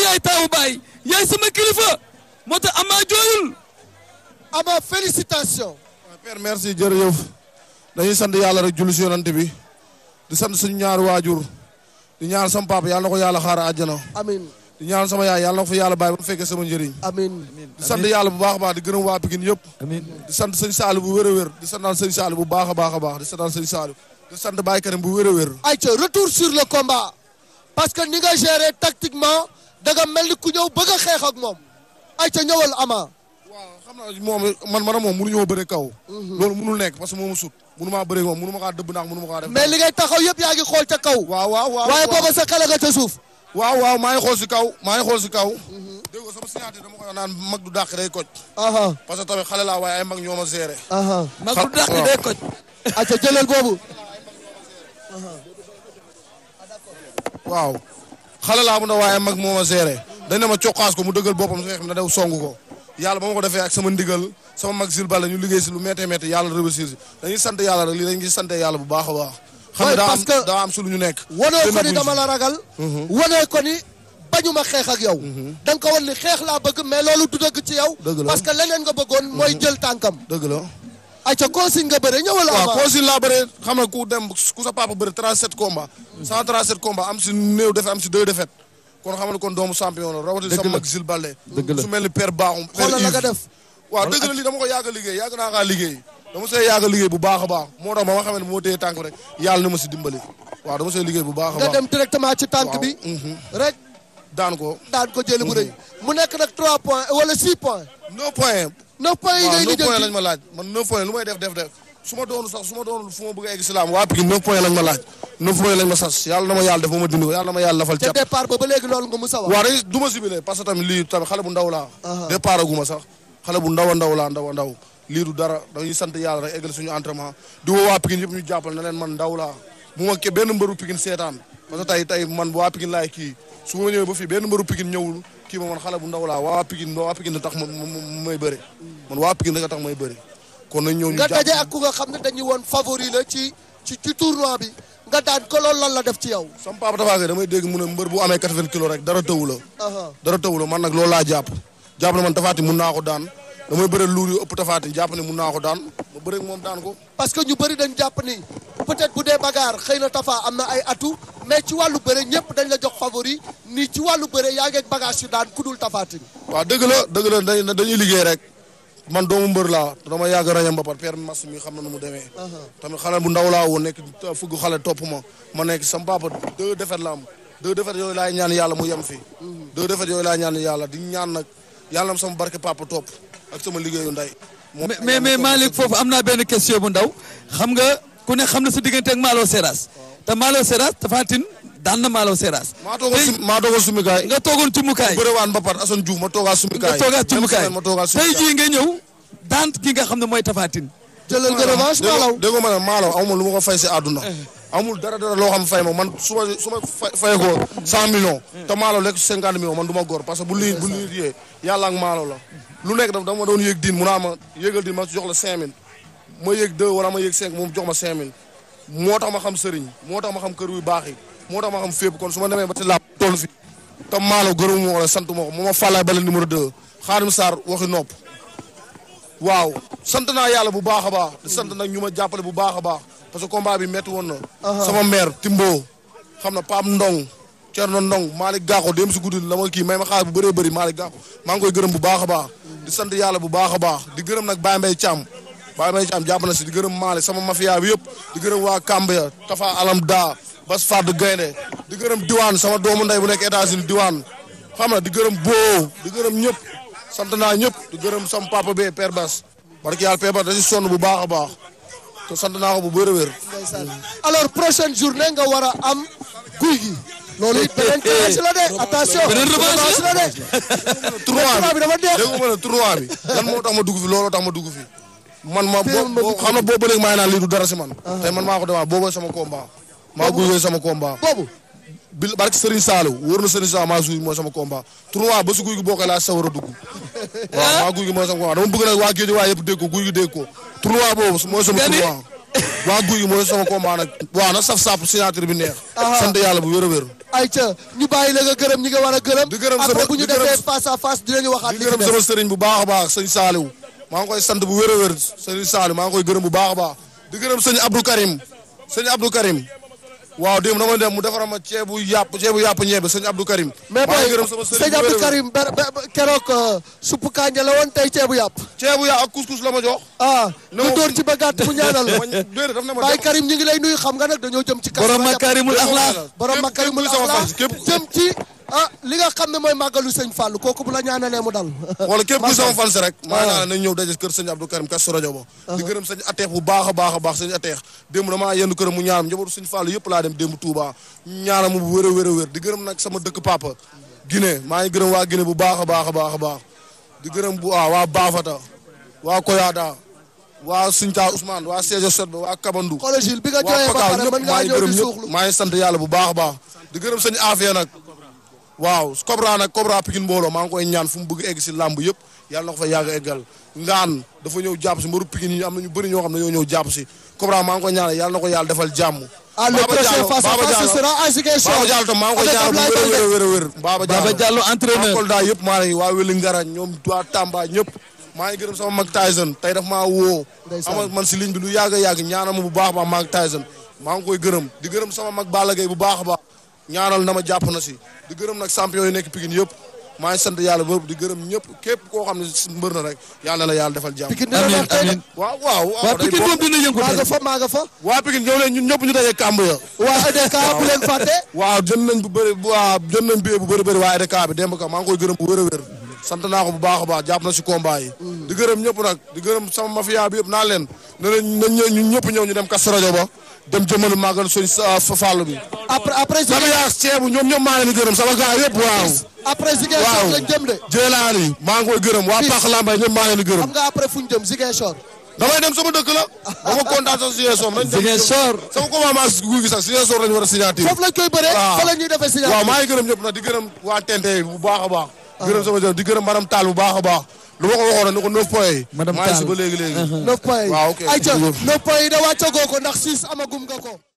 yaay taawu baay yaay sama kilifa moo tax ama jooyul ama félicitation père merci jërëjëf dañuy sant yàlla rek julli si yonante bi di sant suñu ñaari waajur di ñaan sama papa yàlla na ko yàlla xaar àjjana amin di ñaan sama yaay yàlla na ko fa yàlla bàyyi ba mu fekkee sama njëriñ amin di sant yàlla bu baax a baax di gërëm waa Pikine yëpp di sant sëñ Saalu bu wér a wér di santaan sëñ Saalu bu baax a baax a baax di santaan sëñ Saalu di sant Baye Karim bu wér a wér ayca retour sur le combat parce que ni nga géré tactiquement da nga mel ni ku ñëw bëgg a xeex ak moom ayca ñëwal ama waaw xam naa moom man man a moom mënuñoo bëre kaw loolu mënul nekk parce que moomu sut mënu maa bëre moom mënu ma kaa dëbb ndax mënu ma kaa def mais li ngay taxaw yëpp yaa ngi xool ca kaw waaw waaw waaw waaye booba sa xel nga ca suuf waaw waaw maa ngi xool si kaw maa ngi xool si kaw dégg nga sama signature dama koy naan mag du dàq day koj aha parce que tamit xale laa waaye ay mag ñoo ma géré aha mag du dàq day koj ayca jëlal boobu waaw xale laa bu ndaw waaye mag moo ma géré dañ ne ma coqaas ko mu dëggal boppam xeex na daw song ko yàlla ba ma ko defee ak sama ndigal sama mag sil bala ñu liggéey si lu méttee métti yàlla réussir si dañuy sant yàlla rek lii dañ ngi sant yàlla bu baax a baax xam Ouais, ne daa parce am que- daa am su lu ñu nekk wanoo ko ni Dënn dama buñ la ragal wanee ko ni bañuma xeex ak yow da nga ko wan ni xeex laa bëgg mais loolu du dëgg ci yow Dëgg la. parce que leneen nga bëggoon mooy jël tànkam si. dëgg la ayca consigne nga bëre ñëwal waaw ama consigne laa bëre xam nga ku dem ku sa papa bëre 37 combats 137 combats am si néew defe am si deux défaites kon xam nga kon doomu champion la rawatina sama mag Zil Balde su mel ni père Baaxum père xoolal la nga Yves. def waaw dëgg la lii dama ko yàgg a liggéey yàgg naa kaa liggéey dama see yàgg a liggéey bu baax a baax moo tax ba ma xamee ne bu ma téye tànk rek yàlla na ma si dimbali waaw dama see liggéey bu baax a nga baax dem directement ci tànk Waaw. bi Mhm. rek daan ko daan ko jëli bu rëy mu nekk nag 3 points wala 6 points 9 points 9 points yi waaw ngay 9 points lañ lijjanti ma laaj man 9 points lu may def def def su ma doonu sax su ma doonu fu ma bëgg a egg si laam waa Pikine 9 points lañ ma laaj 9 points lañ ma sas yàlla na ma yàlla def ba ma dindi ko yàlla na ma yàlla lafal ca cat départ ba ba léegi loolu nga musa wax waaw dañuy du ma sibile parce que tamit lii tamit xale bu ndaw laa départ aguma sax xale bu ndaw a ndaw laa ndaw a ndaw lii du dara dañuy sant yàlla rek eggal suñu entraînement di woo waa Pikine yëpp ñu jàppal na leen man ndaw laa bu ma ke benn mbëru Pikine seetaan parce que tey tey man waa Pikine laay kii su ma ñëwee ba fii benn mbëru Pikine ñëwul kii ma man xale bu ndaw laa waa Pikine waa Pikine da tax ma ma- ma- may bëri man waa Pikine da nga tax may bëri kon nañ ñëw ñu nga jàpp daje ak ku nga xam ne dañuy woon favori la ci ci ci tournoi bi nga daan ko loolu lan la def ci yow sama papa Tafa Gueye damay dégg mu ne mbër bu amee 80 kilos rek dara tëwu la aha dara tëwu la man nag loolu laa jàpp jàpp ne man tafaati mun naa ko daan damay bëre luur yu ëpp tafaati jàpp ne mun naa ko daan ma bëre ak moom daan ko parce que ñu bëri dañ jàpp ni peut-être bu dee bagarre xëy na Tafa am na ay atout mais ci wàllu bëre ñëpp dañ la jox favori ni ci wàllu bëre yaa ngeeg bagage yu daan ku dul Tafatine waaw dëgg la dëgg la dañ- dañuy liggéey rek man doomu mbër laa te dama yàgg rañam ba par père mas mi xam na nu mu demee tamit xale bu ndaw laa woon nekk fugg xale topp ma ma nekk sama papa deux défaites la am deux défaites yooyu laay ñaan yàlla mu yem fi deux défaites yooyu laay ñaan yàlla di ñaan nag yàlla am sama barke papa topp ak sama liggéeyu ndey moo mais mais mais Malick foofu am naa benn question bu ndaw xam nga ku ne xam na sa diggante ak Malo Seras te Malo Seras Tapha Tine daan na Malo Seras. maa toogoon sum maa toogoon sumikaay nga toogoon ci mukaay bëre waan ba pat Assane Diouf ma toogaa nga sumikaay toogaat ci Même mukaay semaine ma toogaa tey sumikaay jii nga ñëw daan ki nga xam ne mooy Tapha Tine. jëlal nga revanche Malaw dégg nga ma ne Malaw amul lu ma ko fay si àdduna amul dara dara loo xam fay ma man su ma su ma fay fay ko cent millions te Malaw lekk cinquante millions man du ma góor parce que bu lii bu lii yee yàlla ak Malaw la lu nekk daf dama doon yéeg diin mu naa ma yéegal diin ma jox la cinq mille ma yéeg deux wala ma yéeg cinq moom jox ma cinq mille moo tax ma xam sëriñ moo tax ma xam kër yu baax yi moo tax ma xam fépp kon su ma demee ba ci làpp toll fi te Malaw gërëmu ma ko la sant ma ko moo ma fàllaay bale numéro deux Xaadim Sarr waxi nopp waaw sant naa yàlla bu baax a baax di sant nag ñu ma jàppale bu baax a baax parce que combat bi métti woon na sama mère Timbo xam na Pape Ndong Thierno Ndong Malick Gakko dem si guddi la ma kii may ma xaalis bu bëree bëri Malick Gakko maa ngi koy gërëm bu baax a baax di sant yàlla bu baax a baax di gërëm nag Baye Mbaye Thiam Baye Mbaye Thiam jàpp na si di gërëm Malick sama mafia bi yëpp di gërëm waa Kambia Tafa Alam Da Bas Fadou Gaynde di gërëm Diwaan sama doomu ndey bu nekk États-Unis Diwaan xam na di gërëm Boo di gërëm ñëpp sant naa ñëpp di gërëm sama papa bee Père Bas barki yàlla Père Bas da si sonn bu baax a baax te sant naa ko bu wér a wér. alors prochaine journée nga war a am guy gi loolu it beneen challenge la de attention Beneen revanche la de tournoi tournoi bi dafa neex. dégg nga ma ne tournoi bi lan moo tax ma dugg fi looloo tax ma dugg fi man ma boo boo xam na boo ba léegi maa ngi naan lii du dara si man. tey man maa ko demaa booboo sama combat. maa guy sama combat. boobu bi barki Serigne Saliou wóor na Serigne Saliou maa suy mooy sama combat tournoi ba su guy gi boo koy laa sa war a dugg. waaw maa guy gi mooy sama combat dama bëgg nag waa géej waa yëpp dégg ko guy gi dégg ko tournoi boobu mooy sama Nga ni? tournoi. waa guy gi mooy sama combat nag. waaw na saf sap signature bi neex. sant yàlla bu wér a wér. ayca ñu bàyyi la nga gërëm ñi nga war a gërëm Di gërëm sama- après bu ñu di gërëm- defee face à face dinañu waxaat di li ci gërëm des sama sëriñ bu baax a baax sëñ Saliou maa ngi koy sant bu wér a wér sëñ Saliou maa ngi koy gërëm bu baax a baax di gërëm sëñ Abdou Karim sëñ Abdou Karim waaw démb dama dem mu defara ma ceebu yàpp ceebu yàpp ñeebe sëñ Abdou Karim mais maa ngi booy gërëm sama sëriñ sëñ bu wér a Abdou wér. Karim ber- ber- keroog euh, suppu kànja la woon tey ceebu yàpp ceebu yàpp ak couscous la ma jox ah Ne nga ma- dóor ci ba gàtt mu ñaanal la ma déedéet daf ne ma Baye dem- Karim ñu ngi lay nuyu xam nga nag dañoo jëm ci kasu borom Rajab. makarimul axlaax borom képp- makarimul képp kuy sama axlaax fan, képp- jëm ci ah li nga xam ne mooy màggalu sëñ Fall kooku bu la ñaanalee mu dal wala képp ku sama fan si rek maa Ah. naa nañ ñëw daje kër sëñ Abdou Karim Kazu Rajab ba di gërëm sëñ ateex bu baax a baax a baax sëñ ateex démb damaa yendu këram mu ñaanam njabootu sëñ Fallu yëpp laa dem démb Touba ñaanam mu bu wér a wér a wér di gërëm nag sama dëkk papa Guinée maa ngi gërëm waa Guinée bu baax a baax a baax a baax di gërëm bu waa waa Bafata waa Koyada waa Sinta Ousmane waa Sédio Sot ba waa Kabandu xoolal Gilles bi nga waa jooyee ba Pakaaw pare ñëpp mën ngaa maa ngi ñëw gërëm di ñëpp suuxlu maa ngi sant yàlla bu baax a baax di gërëm sëñ Afia nag waaw Cobra nag Cobra Pikine mbooloo maa ngi koy ñaan fu mu bëgg egg si làmb yëpp yàlla na ko fa yàgg eggal ngaan dafa ñëw jàpp si mbaru Pikine yi am na ñu bëri ñoo xam ne ñoo ñëw jàpp si Cobra maa ngi koy ñaan yàlla na ko yàlla defal jàmm ah le Baba prochain Diallo, face à Baba face ce Diallo. sera à Ziguinchor Baba Diallo tam maa ngi koy avec ñaan bu Ablaye wér a Baldé. wér a wér Baba Baba Diallo waa entraîneur Kolda yëpp maa ngi waa Weli Ngara ñoom waa Tamba ñëpp maa ngi gërëm sama mag Tyson tey daf maa woo Ndeysaan. ama man si ligne bi lu yàgg a yàgg ñaanal ma bu baax a baax maa ngi Tyson maa ngi koy gërëm di gërëm sama mag Balla Gaye bu baax a baax ñaanal na ma jàpp na si di gërëm nag champion yi nekk Pikine yëpp maa ngi sant yàlla boobu di gërëm ñëpp képp koo xam ne si mbër na rek yàlla na la yàlla defal jàmm Pikine dina amiin neex tey de. amiin waaw waaw waa waaw day Pikine bokk. moom dina yëngu maa tey nga fa maa nga fa waa Pikine ñëw leen ñun ñëpp ñu dajee kàmb ya waa EDK bu leen fàtte waaw jënd nañ bu bëri waaw jënd nañ bie bu bëri bëri waa EDK bi démb ka maa ngi koy gërëm bu wér a wér sant naa ko bu baax a baax jàpp na si combat yi di gërëm ñëpp nag di gërëm sama mafia bi yëpp naa leen ne leen nañ ñëw ñun ñëpp ñëw ñu dem Kazu Rajab ba dem jëmmal màggal suñ fàllu bi après après sama Ziguinchor yaas ceebu ñoom ñëpp maa leen di gërëm sama gars yëpp waaw après Ziguinchor waaw lañ jëm de Jëlaani maa ngi koy gërëm waa Bis. Pax Lambay ñëpp maa leen di gërëm xam nga après fu ñu jëm Ziguinchor damay dem sama dëkk la dama kontaan sax Ziguinchor nañ dem Ziguinchor sama combat maa guy gi sax Ziguinchor lañu war a signature foofu lañ koy bëree waaw. fa la ñuy defee signature waaw maa ngi gërëm ñëpp nag di gërëm waa Tente bu baax a baax. gërëm sama jëm di gërëm madame Tall bu baax a baax. lu ma ko waxoon ni ko 9 points yi. Madame maa ngi si Tall. ba léegi léegi. neuf points yi waaw ok ayca jërëjëf. neuf points yi da wàccagoo ko ndax six amagum nga ko